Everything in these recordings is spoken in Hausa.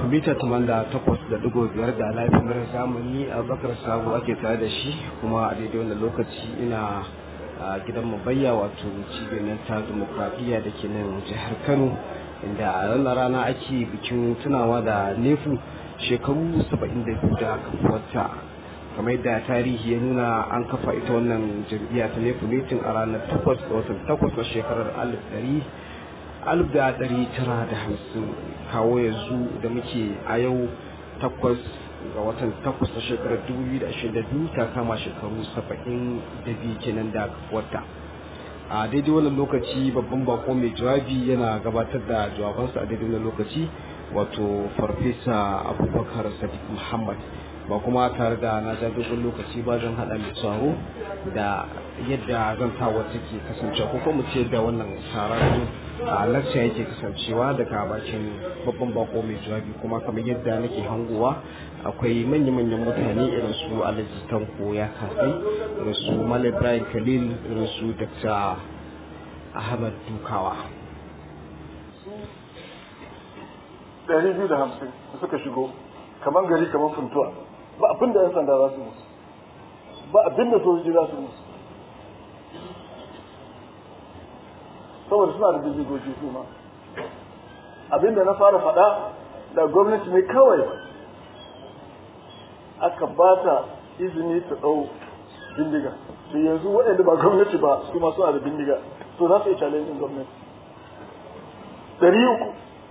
mita da takwas da digo biyar da lafiyar zamani a bakar sabu ake tare da shi kuma a daidai wannan lokaci ina a gidan mabayya wato cibiyar ta demokradiyya da ke nan jihar kano inda a ranar rana ake bikin tunawa da nefu shekaru 72 da kafuwarta kamar yadda tarihi ya nuna an kafa ita wannan jam'iyya ta nefu mitin a ranar 8 ga watan 8 na shekarar 1950 kawo yanzu da muke a yau 8 ga watan 8 na shekarar 2022 ta kama shekaru 72 kenan da kafuwarta a daidai wannan lokaci babban bako mai jawabi yana gabatar da jawabansa a daidai wannan lokaci wato farfesa abubakar sadiq muhammad ba kuma tare da na ja dogon lokaci ba zan haɗa mai tsaro da yadda zantawa take kasancewa ko kuma ce da wannan taron a lakca yake kasancewa daga bakin babban bako mai jawabi kuma kamar yadda nake hangowa akwai manya-manyan mutane irin su alhaji tanko ya kasai irin su mal ibrahim khalil irin su dr ahmad dukawa ɗari biyu da hamsin da suka shigo kamar gari kamar funtuwa ba abin da 'yan sanda za su musu ba abin da sojoji za su musu saboda suna da bindigogi su ma abin da na fara faɗa da gwamnati ne kawai aka ba ta izini ta ɗau bindiga to yanzu waɗanda ba gwamnati ba su ma suna da bindiga to za su yi challenge gwamnati ɗari uku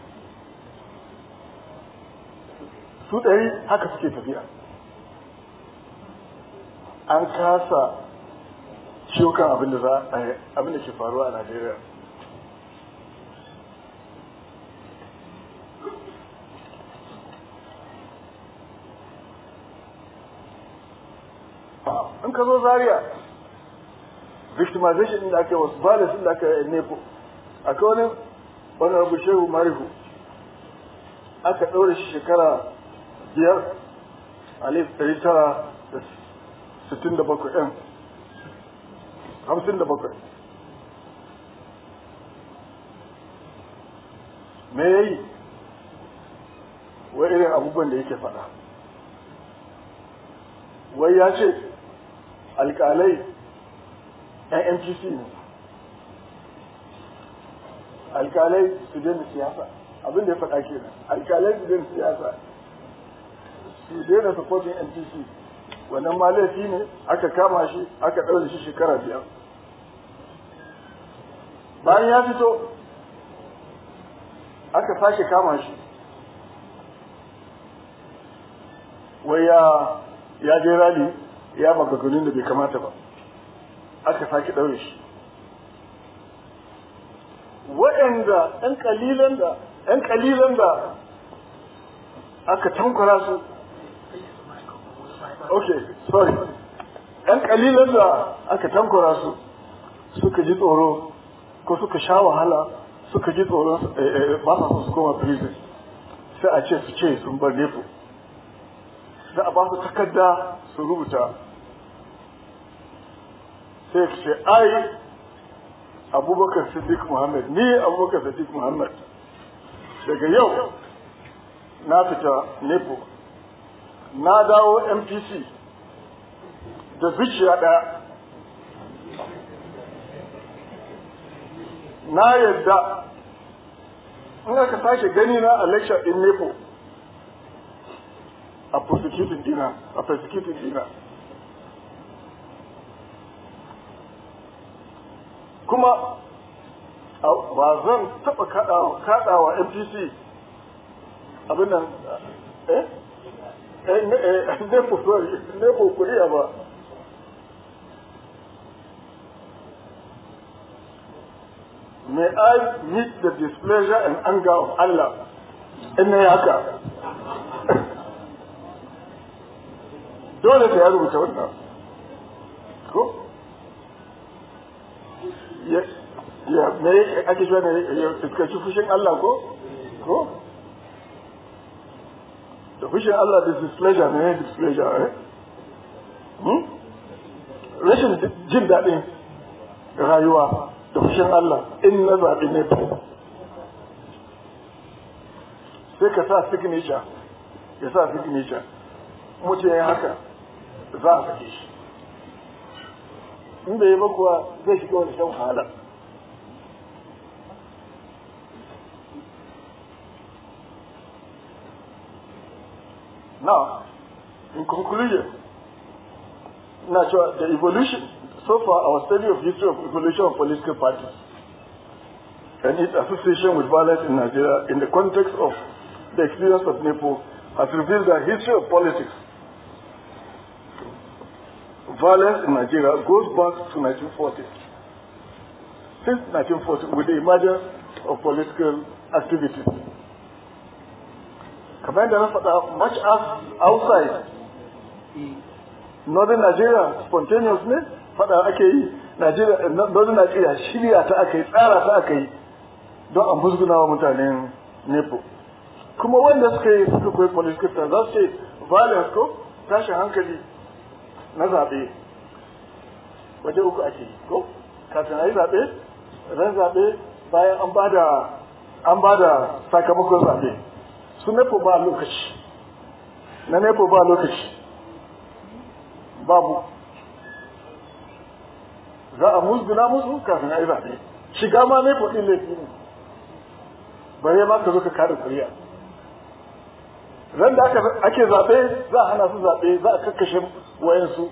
su ɗari haka suke tafiya an kasa ciwo kan abin da za abin da ke faruwa a Najeriya in ka zo zaria victimization da aka yi wasu violence da aka yi nepo akwai wani wani abu shehu marihu aka ɗaure shi shekara biyar alif ɗari tara da sittin da bakwai ɗin hamsin da bakwai me ya yi wai irin abubuwan da yake faɗa wai ya ce alƙalai yan mtc ne alƙalai su daina siyasa abin da ya faɗa kenan alƙalai su daina siyasa su daina supporting NTC wannan ma laifi ne aka kama shi aka ɗaure shi shekara biyar bayan ya fito aka sake kama shi wai ya ya je rali ya magaganin da bai kamata ba aka sake ɗaure shi waɗanda ɗan ƙalilan da ‘yan ƙalilan da aka tankwara su ok sorry ‘yan ƙalilan da aka tankwara su suka ji tsoro ko suka sha wahala suka ji tsoron ba sa su koma prison sai a ce su ce sun bar nefo sai a ba su takarda su rubuta sai su ce ai abubakar siddiq muhammad ni abubakar siddiq muhammad daga yau na fita nepo na dawo mpc da zuciya ɗaya na yadda in aka sake gani na a lecture in nepo a prosecuting dina a prosecuting dina kuma ba zan taɓa kaɗawa MPC abin nan eh eh nefo sorry nefo kuriya ba may I meet the displeasure and anger of Allah in na haka dole ta ya rubuta wannan ko ya me ake cewa ne ya fuskanci fushin Allah ko ko da fushin Allah da displeasure ne ne displeasure eh hmm? rashin jin daɗin rayuwa da fushin Allah in na zaɓi ne sai ka sa signature ya sa signature mutum ya haka za a sake shi in bai yi ba kuwa zai shiga wani shan wahala now in conclusion na cewa the evolution so far our study of history of evolution of political parties and its association with violence in Nigeria in the context of the experience of NEPO has revealed that history of politics violence in Nigeria goes back to 1940. Since 1940, with the emergence of political activities. Kamar da na faɗa much as outside northern Nigeria spontaneous ne faɗa ake yi Nigeria northern Nigeria shirya ta aka yi tsara ta aka yi don a musguna wa mutanen Nepo. Kuma wanda suka yi suka koyi political science za su ce violence ko tashin hankali na zaɓe waje uku ake yi ko kafin a yi zaɓe ran zaɓe bayan an ba da an ba da sakamakon zaɓe su nepo ba lokaci na nepo ba lokaci babu za a musguna musu kafin a yi zaɓe shiga ma nepo ɗin laifi ne bare ma ka zo ka kare kuriya ran da ake zaɓe za a hana su zaɓe za a kakkashe wayansu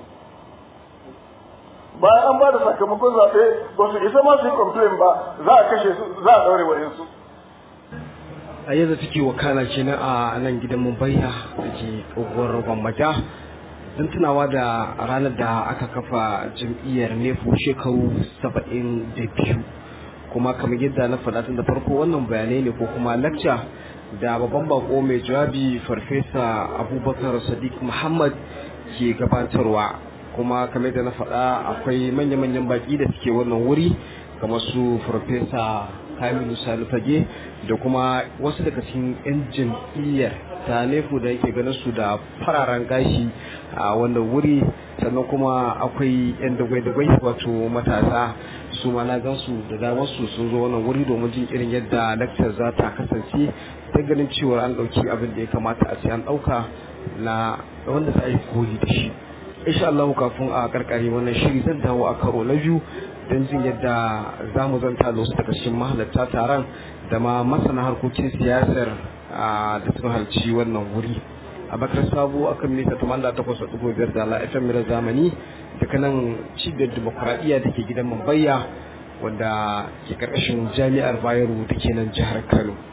bayan an ba da sakamakon zaɓe ba su isa ma su yi complain ba za a kashe su za a ɗaure wayansu a yadda take wakana kenan a nan gidan mumbayya da ke tsohuwar gwamnati don tunawa da ranar da aka kafa jam'iyyar nefo shekaru saba'in da biyu kuma kamar yadda na faɗa tun da farko wannan bayanai ne ko kuma lacca da babban bako mai jawabi farfesa abubakar sadiq muhammad ke gabatarwa kuma kamar da na faɗa akwai manya-manyan baki da suke wannan wuri kamar su farfesa kamilu salifage da kuma wasu daga cikin 'yan jam'iyyar ta nefu da yake ganin su da fararen gashi a wannan wuri sannan kuma akwai 'yan dagwai-dagwai wato matasa su ma na gansu da damar su sun zo wannan wuri domin jin irin yadda lakcar za ta kasance ta ganin cewa an ɗauki abin da ya kamata a ce an ɗauka na wanda za a yi koyi da shi insha Allah kafin a karkare wannan shiri zan dawo a karo na biyu don jin yadda za mu zanta da wasu daga cikin mahalarta taron da ma masana harkokin siyasar da suka halci wannan wuri a bakar sabo akan mita tumanda takwas da biyar da la'afin mira zamani daga nan cibiyar dimokuraɗiyya da ke gidan mambayya wanda ke karkashin jami'ar bayero da ke nan jihar kano